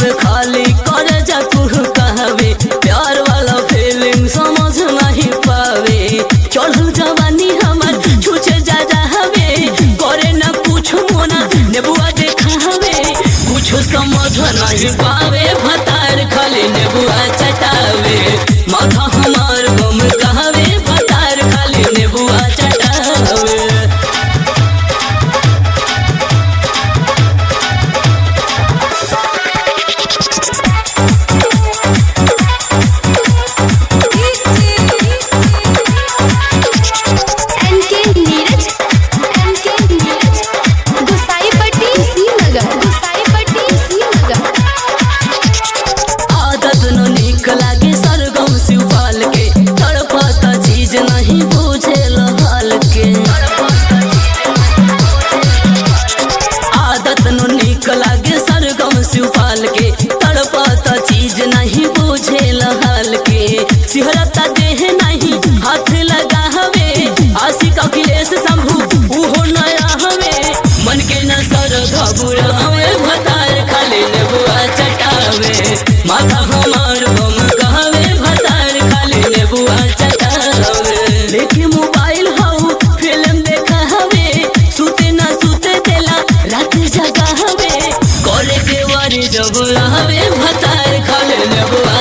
पे खाली कर जा कुह कहवे प्यार वाला फीलिंग समझ नहीं पावे चढ़ल जवानी हमर छुछे जा जावे करे न कुछ मोना नेबुआ देखावे कुछ समझ नहीं पावे भतार खाली नेबुआ चटावे माथा हमार गम कहवे भतार खाली नेबुआ चटावे एनके नीरज एनके नीरज गुसाईपट्टी श्रीनगर गुसाईपट्टी श्रीनगर आदत न निक लागे सरगम शिवपाल के तड़पता चीज नहीं बुझे हाल के आदत न निक लागे सरगम शिवपाल के तड़पता चीज नहीं बुझे हाल के सिहरता देह नहीं हाथ लगा हवे आशिक अखिलेश शंभू उहो नया हवे मन के न सर घबुरा हवे भतार खाली नेबुआ चटावे माथा हमार बम कहवे भतार खाली नेबुआ चटावे लेके मोबाइल हऊ फिल्म देखा हवे सुते ना सुते देला रात जगा हवे कॉले के वारी जब हवे भतार खाली नेबुआ